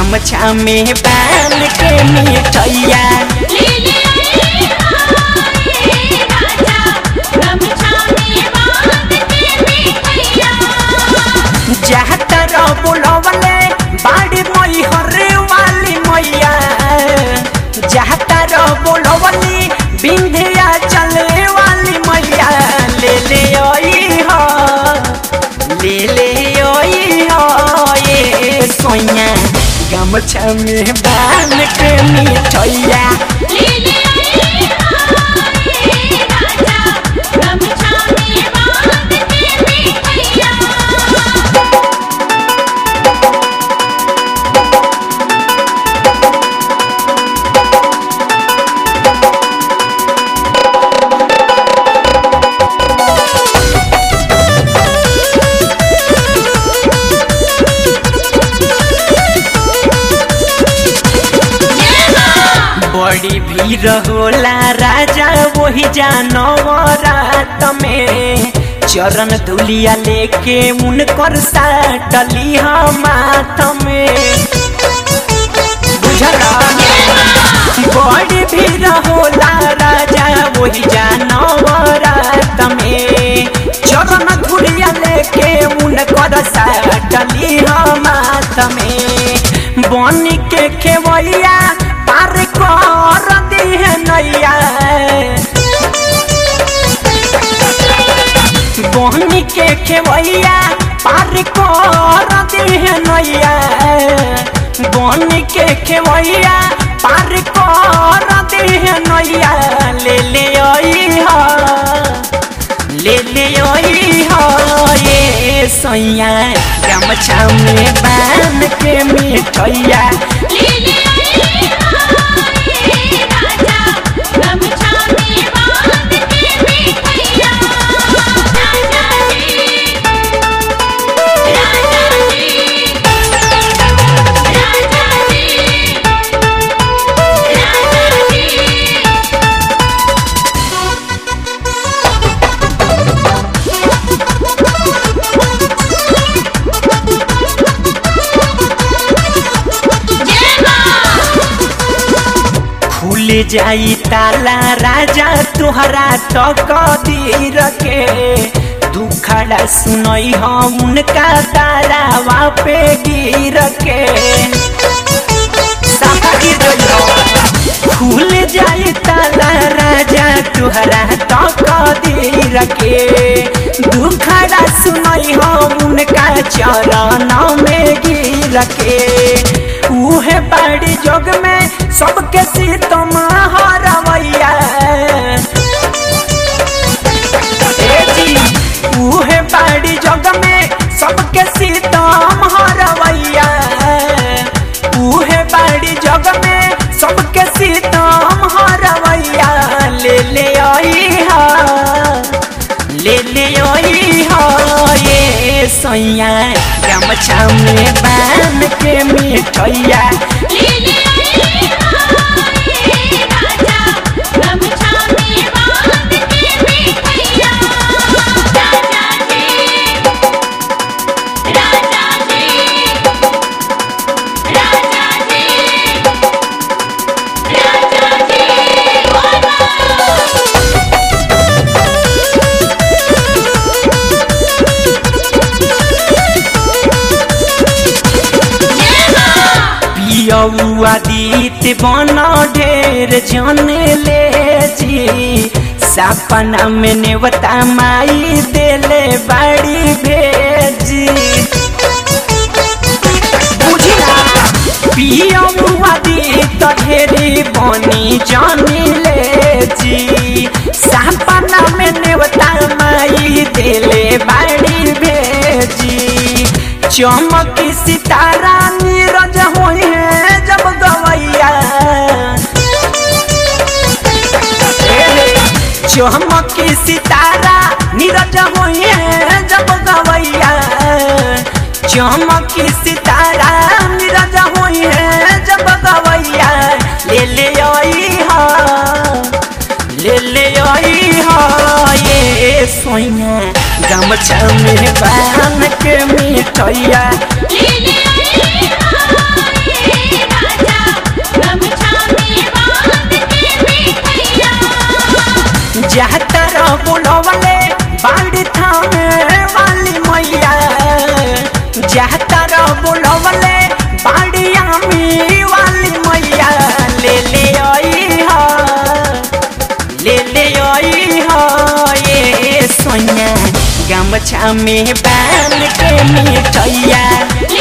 गमछा में बांध के मिठैया ले ले आई हाय राजा गमछा में बांध के मिठैया जातर बुलवले बाड़ी मई हरे वाली मैया जातर बुलवली बिंधिया चले वाली मैया ले ले आई हो ले ले आई हो ये सोया गमछा में बांध के मिठैया ले ले आई हाय राजा गमछा में बांध के मिठैया बड़ी भीड़ होला राजा वही जानवरात में चरण धुलिया लेके उनकर साटली हम माथ में बुझला बड़ी भीड़ होला राजा वही जानवरात में चरण धुलिया लेके उनकर साटली हम माथ में बन के खेवैया पार कर दिहे नैया बहनी के खेवैया पार कर दिहे नैया बहनी के खेवैया पार कर दिहे नैया ले ले आई हा ले ले आई हो ये सैया गमछा में बांध के मिठैया ले ले आई हाय राजा गमछा में बांध के मिठैया राजा जी राजा जी राजा जी राजा जी खुल जाई ताला राजा तुहरा तकदीर के दुखड़ा सुनई हम उनका तारावा पे गिर के साफा गिर गइल। खुल जाई ताला राजा तुहरा तकदीर के दुखड़ा सुनई हम उनका चरण में गिर के उहे बाड़ी जोग में सबके सीतम हरवैया ए जी, उहे बाड़ी जोग में सबके सीतम हरवैया उहे बाड़ी जोग में सबके सीतम हरवैया ले ले आई हा ले ले आई हो ये सैया गमछा में बांध के मिठैया ले ले आई हाय राजा गमछा में बांध के मिठैया राजा जी राजा जी राजा जी राजा जी बोलो पियौआ दीत बन ढेर जने ले जी सपना में नेवता माई देले बाड़ी भेजी बुझला पियौआ दीत ढेरी बनी जने ले जी सपना में नेवता माई देले बाड़ी भेजी चमक सितारा नीरज होई है जब गवैया चमक सितारा नीरज होई है जब गवैया चमक सितारा नीरज होई है जब गवैया ले ले आई हा ले ले आई हा ये सोइया गमछा में बांध के मिठैया ले ले आई हाय जहतर बुलवले बाड़ी थामे वाली मैया जहतर बुलवले बाड़ी आमी वाली मैया ले ले आई हा ले ले आई हा ये सोनिया गमछा में बांध के मिठैया